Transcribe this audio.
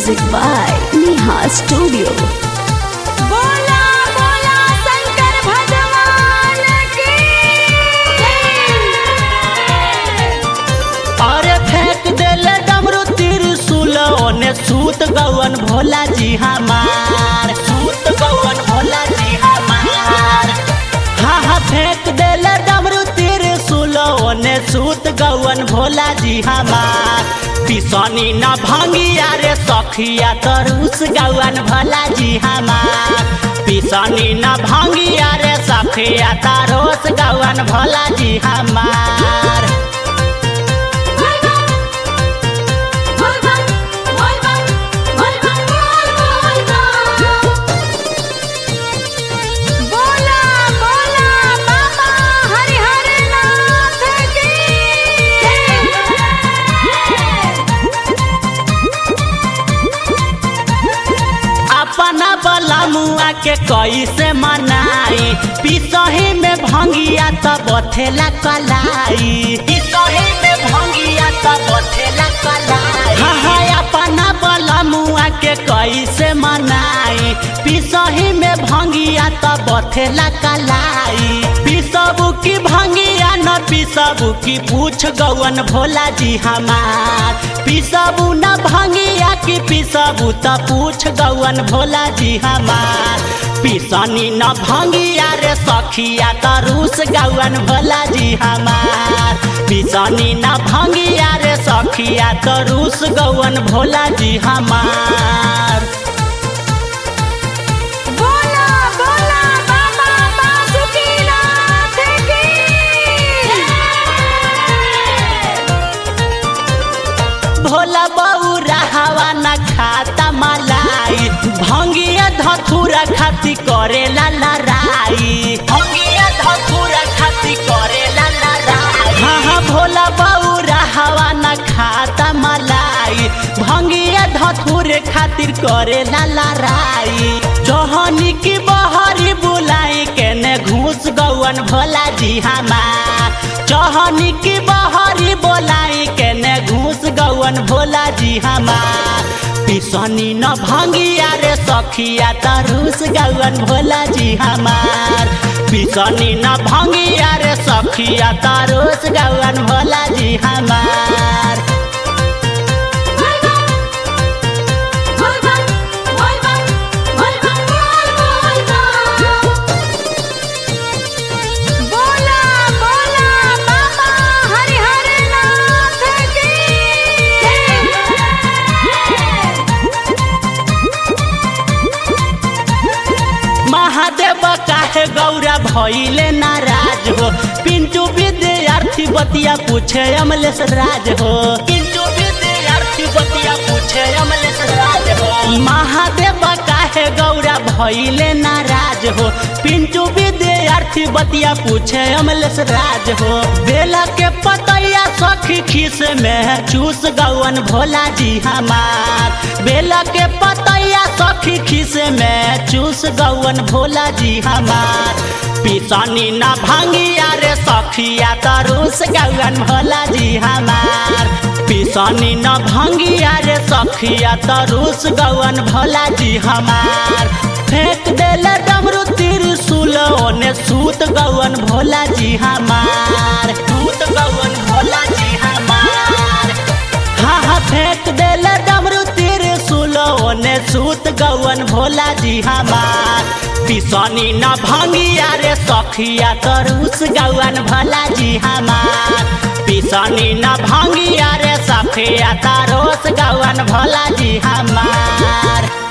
Music by Neha Studio. बोला बोला शंकर भगवान की अरे फेंक देले डमरू त्रिशूल ओने सूत गवन भोला जी हमार सूत गवन भोला जी हमार हाँ हाँ फेंक देले डमरू त्रिशूल ओने सूत गवन भोला जी हमार पिसनी न भंगिया रे सखिया तरुस गवन भोला जी हमार पिसनी न भंगिया रे सखिया तरोस गवन भोला जी हमार बोला बोला बाबा हरिहर नाथ की अपना बला मुआ के कैसे मनाई पिसही में भंगिया त बथेला कलाई पिसही में भंगिया त बथेला कलाई हाँ हाँ अपना बला मुआ के कैसे मनाई पिसही में भंगिया त बथेला कलाई पिसबू की भंगिया न पिसबू की पूछ गवन भोला जी हमार पिसबू न भंगिया की पिसबू त पूछ गवन भोला जी हमार पिसनी न भंगिया रे सखिया त रूस गवन भोला जी हमार पिसनी न भंगिया रे सखिया त रूस गवन भोला जी हमार बोला बोला बाबा बासुकीनाथ की भोला बौरा हवा न खाता मलाई भंगिया धथुरा खाती करेला लड़ाई भंगिया धथुरा खाती करेला लड़ाई हाँ हाँ भोला बौरा हवा न खाता मलाई भंगिया धथुरे खातिर करेला लड़ाई चौहनी की बहरी बुलाई केने घूस गवन भोला जी हमार चौहनी की बहरी बोलाई केने घूस गवन भोला जी हमार पिसनी न भंगिया रे सखिया तरुस गवन भोला जी हमार पिसनी न भंगिया रे सखिया तरुस गवन भोला जी हमार बोला बोला बाबा हरिहर नाथ की महादेव काहे गौरा भइले नाराज हो पिंटू विद्यार्थी बतिया पूछे अमलेश राज हो पिंटू विद्यार्थी बतिया पूछे अमलेश राज हो महादेव काहे गौरा भइले नाराज हो पिंटू विद्यार्थी बतिया पूछे अमलेश राज हो बेला के पतैया सखी खीस में चूस गवन भोला जी हमार बेला के पतैया सखी खीस में चूस गवन भोला जी हमार पिसनी न भांगिया रे सखिया तरुस गवन भोला जी हमार पिसनी न भांगिया रे सखिया तरुस गवन भोला जी हमार फेंक देले डमरू त्रिशूल ओने सूत गवन भोला जी हमार सूत गवन भोला जी हमार हाँ हाँ फेंक देले डमरू त्रिशूल ओने सूत गवन भोला जी हमार पिसनी न भंगिया रे सखिया तरुस गवन भोला जी हमार पिसनी न भंगिया रे सखिया तरुस गवन भोला जी हमार